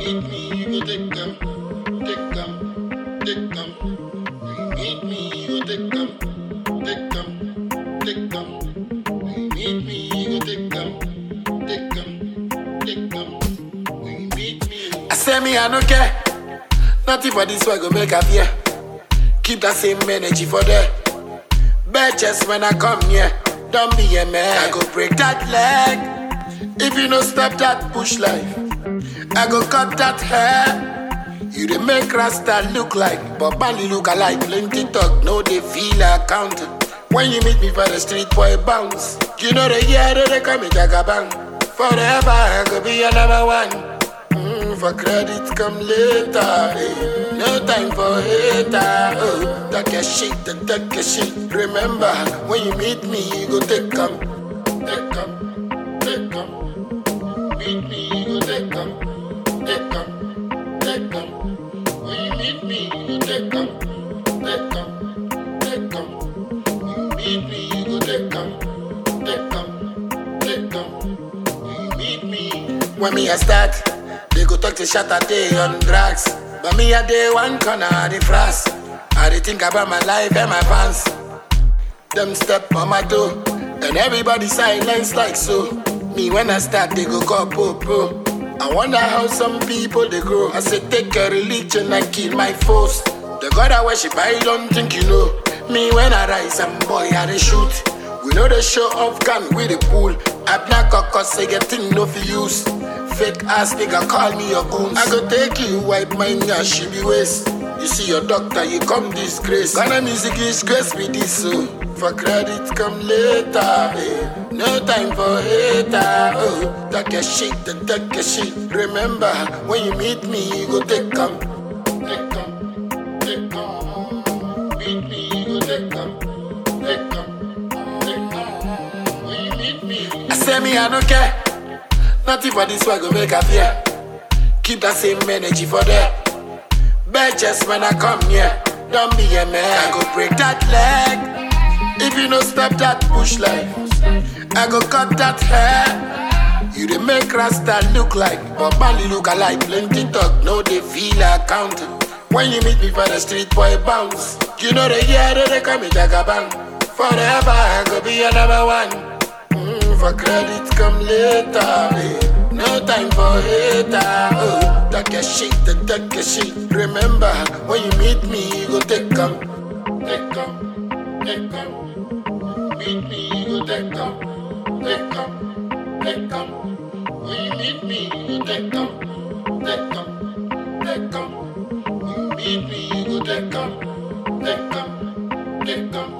meet me, you go take them, take them, take them. When you meet me, you go take them, take them, take them. When you meet me, you go take them, take them, take them. When you meet me, I say me I no care. Nothing for this one go make a fear. Keep that same energy for there. Bitches when I come here, don't be a man. I go break that leg. If you no stop that push life, I go cut that hair. You dey make Rasta look like, but Bali look alike. Plenty talk, no they feel account. When you meet me for the street, boy bounce. You know the year that they call me Jagabang. Forever I go be your number one. Mm, for credit come later. eh. No time for hater. Oh, take your shit and take your shit. Remember, when you meet me, you go take come. Take come. Take come. Meet me, you go take come. Take come. Take come. When you meet me, you go take come. Take come. Take come. When you meet me, you go take come. Take come. Take come. When you meet me. When me I start, they go talk to shot a day on drugs. But me a day one corner of the frost. I dey think about my life and my pants. Them step on my toe, and everybody silence like so. Me when I start, they go call popo. I wonder how some people they grow. I say take a religion and kill my foes. The God I worship, I don't think you know. Me when I rise, I'm boy I dey shoot. We know the show off gun with the pool. I black a cause I get thing no for use. Fake ass nigga call me your goons. I go take you, wipe my nyash, she be waste. You see your doctor, you come disgrace. Ghana music is grace with this so. For credit come later. eh. No time for hater. Oh, take your shit and take your shit. Remember, when you meet me, you go take come. Take come. Take come. Meet me, you go take come. Take come. Take come. When you meet me, I say me, I don't care. Nothing for this one go make a fear. Keep that same energy for there. Bitches when I come here, don't be a man. I go break that leg. If you no stop that push life, I go cut that hair. You dey make Rasta look like, but Bali look alike. Plenty talk, no they feel account. When you meet me for the street, boy bounce. You know the year that they call me Jagabang. Forever I go be your number one. Mm, for credit come later. eh. No time for hater. Oh, take your shit and take your shit. Remember, when you meet me, you go take come. Take come. Take come. Meet me, you go take come. Take come. Take come. When you meet me, you go take come. Take come. Take come. When you meet me, you go take come. Take come. Take come.